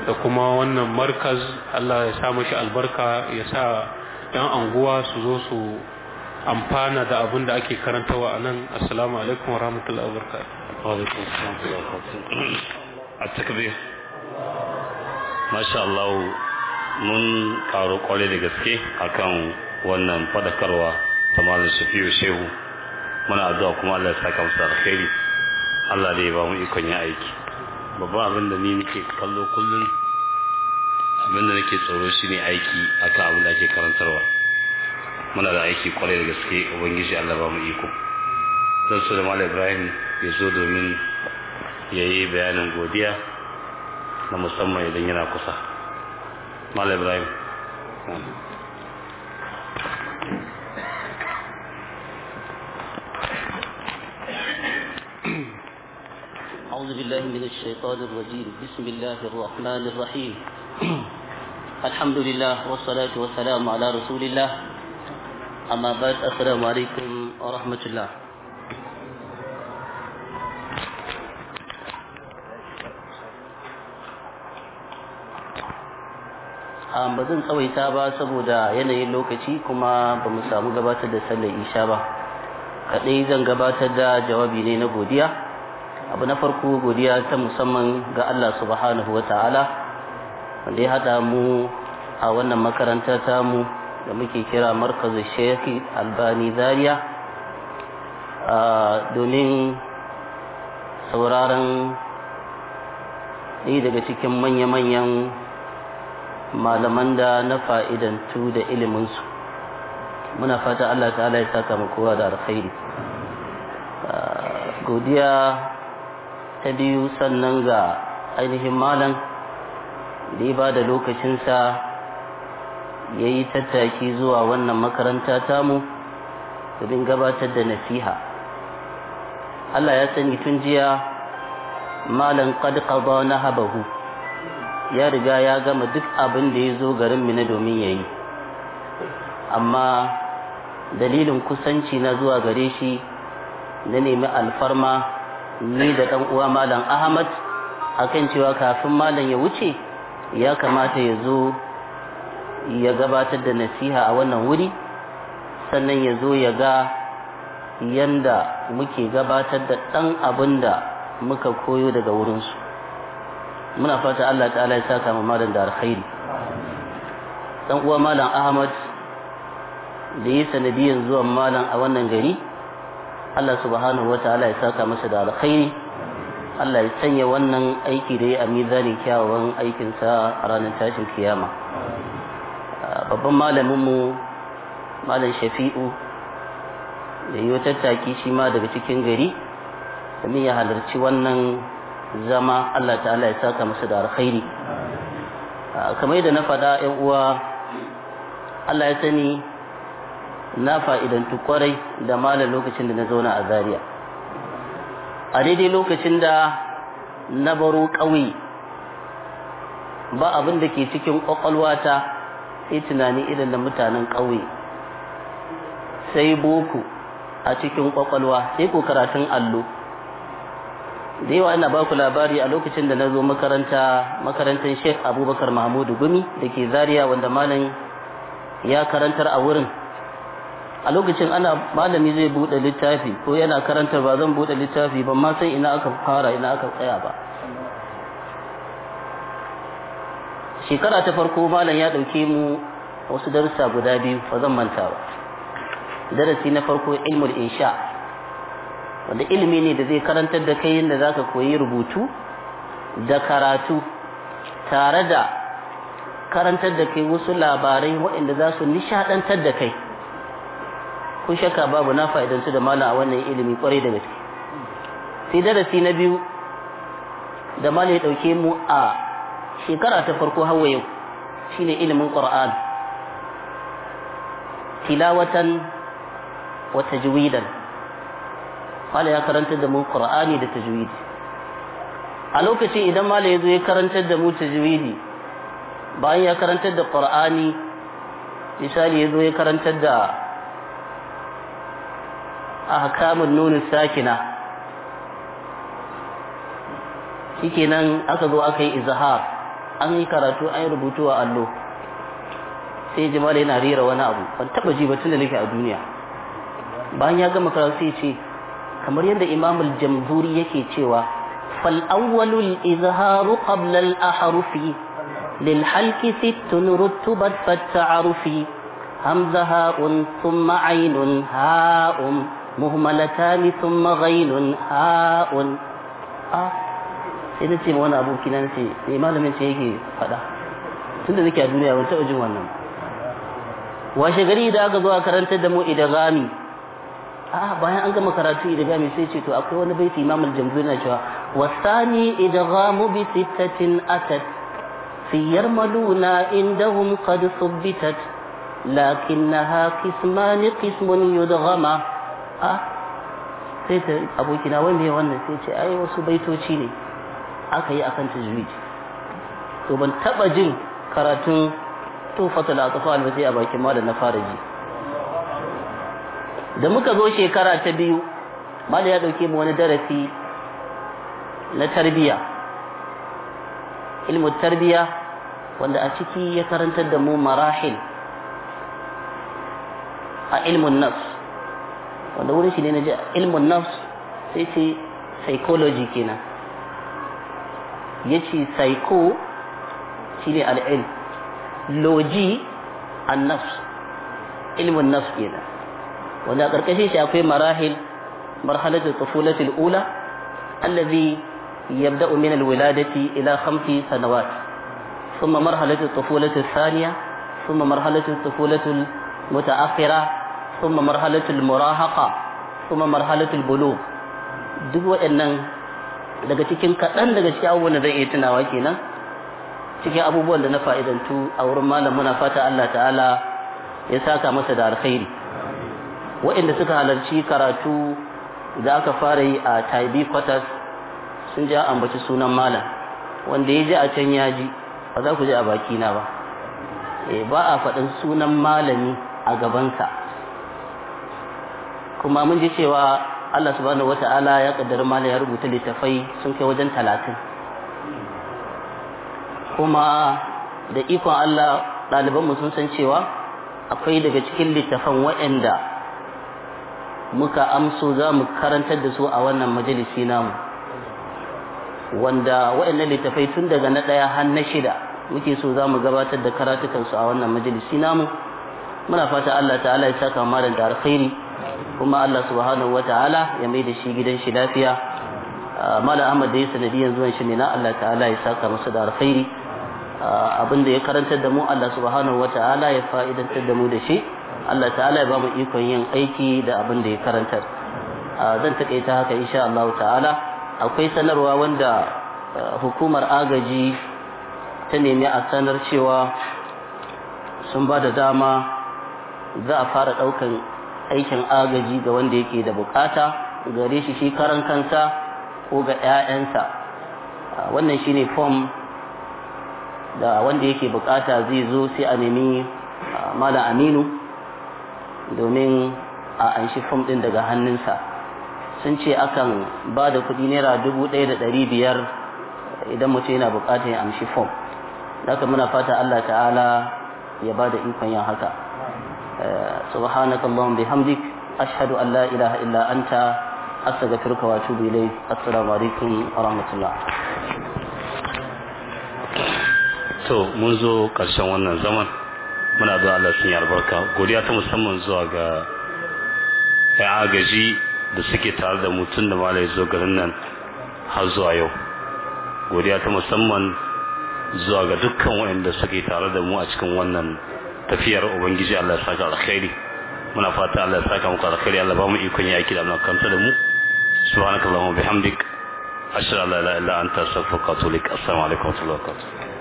da kuma wannan markaz Allah ya sa mashi albarka ya sa yan anguwa su zo su amfana da abin da ake karantawa a nan assalamu alaikum wa rahmatullahi wa barakatuh وعليكم السلام ورحمة الله وبركاته التكبير ما شاء الله mun karo kwarai da gaske akan wannan fadakarwa ta malam shafi'u shehu muna addu'a kuma Allah ya saka musu alkhairi Allah da ya ba mu ikon yin aiki babban abin da ni nake kallo kullum abin da nake tsoro shine aiki akan abin da ake karantarwa muna da aiki kwarai da gaske ubangiji Allah ba mu iko zan so da malam Ibrahim ya zo domin ya yi bayanin godiya na musamman idan yana kusa malam Ibrahim أعوذ بالله من الشيطان الرجيم بسم الله الرحمن الرحيم الحمد لله والصلاة والسلام على رسول الله أما بعد السلام عليكم ورحمة الله ba zan tsawaita ba saboda yanayin lokaci kuma ba mu samu gabatar da sallar isha ba kaɗai zan gabatar da jawabi ne na godiya abu na farko godiya ta musamman ga Allah subhanahu wata'ala wanda ya haɗa mu a wannan makaranta tamu da muke kira markazu shekhi albani zaria domin sauraron ɗaya daga cikin manya-manyan malaman da na fa'idantu da iliminsu muna fata Allah ta'ala ya saka mu kowa da alkhairi godiya ta biyu sannan ga ainihin malam da ya ba da lokacinsa ya yi tattaki zuwa wannan makaranta tamu domin gabatar da nasiha Allah ya sani tun jiya malam qad qada nahabahu ya riga ya gama duk abin da ya zo garin mina domin ya yi amma dalilin kusanci na zuwa gare shi na nemi alfarma ni da ɗan uwa malam ahmad akan cewa kafin malam ya wuce ya kamata ya zo ya gabatar da nasiha a wannan wuri sannan ya zo ya ga yanda muke gabatar da ɗan abin da muka koyo daga wurinsu muna fata Allah ta'ala ya saka mu malam da alkhairi dan uwa malam Ahmad da yi sanadiyan zuwan malam a wannan gari Allah subhanahu ta'ala ya saka masa da alkhairi Allah ya sanya wannan aiki da ya a mizanin kyawawan aikinsa a ranar tashin kiyama babban malaminmu malam shafi'u da yi tattaki shi ma daga cikin gari domin ya halarci wannan zama Allah ta'ala ya saka masa da alkhairi kamar yadda na faɗa ‘yan uwa Allah ya sani na fa'idantu kwarai da malam lokacin da na zauna a Zaria. a daidai lokacin da na baro ƙauye ba abin da ke cikin ƙwaƙwalwata sai tunani irin da mutanen ƙauye sai boko a cikin ƙwaƙwalwa sai ko karatun allo da yawa ina baku labari a lokacin da na zo makaranta makarantar sheikh abubakar mahmudu gumi da ke zaria wanda malam ya karantar a wurin a lokacin ana malami zai bude littafi ko yana karantar ba zan bude littafi ban ma sai ina aka fara ina aka tsaya ba shekara ta farko malam ya dauke mu wasu darussa guda biyu ba zan manta ba darasi na farko ilmul insha wanda ilimi ne da zai karantar da kai yadda zaka koyi rubutu da karatu tare da karantar da kai wasu labarai waɗanda za su nishadantar da kai kun shakka babu na fa'idansu da malam a wannan ilimi kwarai da gaske sai darasi na biyu da malam ya ɗauke mu a shekara ta farko hawa yau shine ilimin qur'an tilawatan wa tajwidan malam ya karantar da mu qur'ani da tajwidi a lokacin idan malam ya zo ya karantar da mu tajwidi bayan ya karantar da qur'ani misali ya zo ya karantar da ahkamun nunin sakina shikenan aka zo aka yi izhar an yi karatu an yi rubutu a allo sai ji mala yana rera wani abu ban taba ji ba tun da nake a duniya bayan ya gama karatu sai ce kamar yadda imamul jamhuri yake cewa fal awwalul izharu qabla al ahrufi lil halqi sittun rutubat fat ta'arufi hamza ha'un thumma aynun ha'um muhmalatani thumma ghainun ha'un a sai na ce ma wani aboki na ce me malamin ce yake faɗa tun da nake a duniya ban taɓa jin wannan washe gari da aka zo a karantar da mu idagami a bayan an gama karatu idagami sai ce to akwai wani baiti imam al-jamhuri na cewa wasani idgamu bi sittatin atat fi yarmaluna indahum qad subbitat lakinnaha qisman qismun yudghama a sai ta abokina wai me wannan sai ce ai wasu baitoci ne aka yi akan tajwid to ban taba jin karatun tufatul atfal ba sai a bakin malam na fara ji da muka zo shekara ta biyu malam ya dauke mu wani darasi na tarbiya ilmu tarbiya wanda a ciki ya karantar da mu marahil a ilmun nafs wanda wurin shi ne na ji ilmun nafs sai ce psychology kenan ya ce psycho shi ne al'ilm loji an nafs ilmin nafs kenan wanda a ƙarƙashin shi akwai marahil marhalatul tufulatul ula allazi yabda'u min alwiladati ila khamsi sanawat thumma marhalatul tufulatul thaniya thumma marhalatul tufulatul mutaakhira thumma marhalatul murahaqa thumma marhalatul bulugh duk waɗannan daga cikin kaɗan daga cikin abubuwan da zai iya tunawa kenan cikin abubuwan da na fa'idantu a wurin malam muna fata Allah ta'ala ya saka masa da alkhairi waɗanda suka halarci karatu da aka fara yi a taibi quarters sun ji ambaci sunan malam wanda ya ji a can ya ji ba za ku ji a bakina ba ba a faɗin sunan malami a gabansa kuma mun ji cewa Allah subhanahu wata'ala ya kaddara malam ya rubuta littafai sun kai wajen talatin kuma da ikon Allah ɗalibanmu sun san cewa akwai daga cikin littafan waɗanda muka amso za mu karantar da su a wannan majalisi namu wanda waɗannan littafai tun daga na ɗaya har na shida muke so za mu gabatar da karatukansu a wannan majalisi namu muna fata Allah ta'ala ya saka malam da alkhairi kuma Allah subhanahu wata'ala ya mai da shi gidan shi lafiya malam Ahmad da ya sanadiyan zuwan shi ne na Allah ta'ala ya saka masa da alkhairi abin da ya karantar da mu Allah subhanahu wata'ala ya fa'idantar da mu da shi Allah ta'ala ya ba mu ikon yin aiki da abin da ya karantar zan takaita haka insha Allah ta'ala akwai sanarwa wanda hukumar agaji ta nemi a sanar cewa sun ba da dama za a fara ɗaukan aikin agaji ga wanda yake da bukata gare shi shi karan kansa ko ga 'ya'yansa wannan shine form da wanda yake bukata zai zo sai a nemi mala aminu domin a anshi fom din daga hannunsa sun ce akan ba da kudi naira dubu ɗaya da ɗari biyar idan mutum yana bukatar ya amshi fom haka muna fata Allah ta'ala ya ba da ikon yin haka subhanaka allahumma bihamdik ashhadu an la ilaha illa anta astaghfiruka wa atubu ilayk assalamu alaikum wa rahmatullah to mun zo ƙarshen wannan zaman muna zuwa Allah sun yi albarka godiya ta musamman zuwa ga ya agaji da suke tare da mutum da malai zo garin nan har zuwa yau godiya ta musamman zuwa ga dukkan waɗanda suke tare da mu a cikin wannan tafiyar ubangiji Allah ya saka alkhairi muna fata Allah ya saka muku alkhairi Allah ba mu ikon yaki da kanta da mu subhanakallahumma bihamdik ashhadu an la ilaha illa anta astaghfiruka wa atubu ilaik assalamu alaikum wa rahmatullahi wa barakatuh